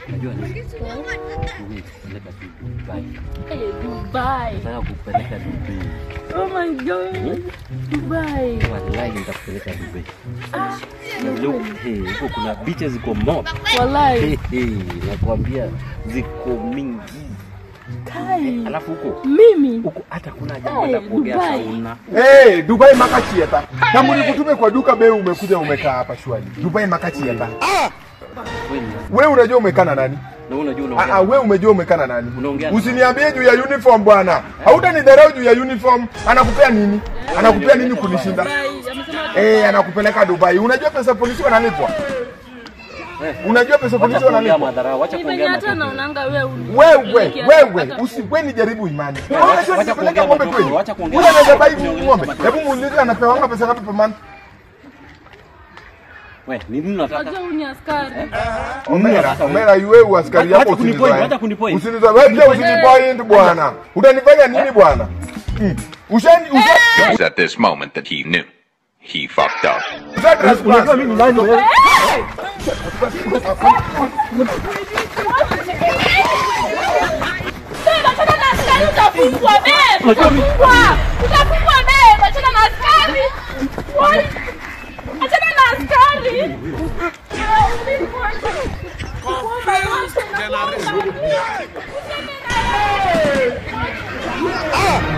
Unajua nini? Mimi kupeleka tu Dubai. Eh, Dubai. Nataka kupeleka Dubai. Oh my god. Dubai. Wallahi nitakupeleka Dubai. Look, hey, huko kuna beaches ziko moto. Wallahi. Hey, hey, nakwambia ziko mingi. Kai. Alafu huko Mimi. huko hata kuna jambo Hey, la kuogea Dubai. sauna. Hey, Dubai makachieta. Kama nikutume kwa duka bei umekuja umekaa hapa shwali. Dubai makachieta. Wewe ni Wewe unajua umekaa na nani? na wewe unajua Ah, ah, unaongea. wewe umejua umekaa na nani? Unaongea. Usiniambie juu ya uniform bwana. Hautanidharau juu ya uniform. Anakupea nini? Anakupea nini kunishinda? Dubai. Amesema Eh, anakupeleka Dubai. Unajua pesa polisi wanalipwa? Eh, Unajua pesa Wacha polisi kuongea wanalipwa? madharau, wacha ni venye kuongea hata matope. naonanga wewe. Wewe, wewe, Hata- usiwe jaribu imani. wacha- Unajua wacha nikipeleka kuongea ng'ombe matope, kweli? wacha kuongea Ule anaweza bai matope. ng'ombe. Hebu muulize anapewanga pesa ngapi per month? We, ni nini unataka? Unajua huyu ni askari. Omera, Omera iwe uaskari Wacha yako kunipoint, usinizoe. wacha kunipoint. Usinizoe. Wewe pia usinipoint bwana. Utanifanya nini bwana? Mm. Ushani ushani. was at this moment that he knew he fucked up. Unajua mimi ni nani wewe? Beba, achana na askari utafungwa, beba. Unajua mimi- Utafungwa. Utafungwa, beba. Achana na askari. Why? Achana na askari. Ah,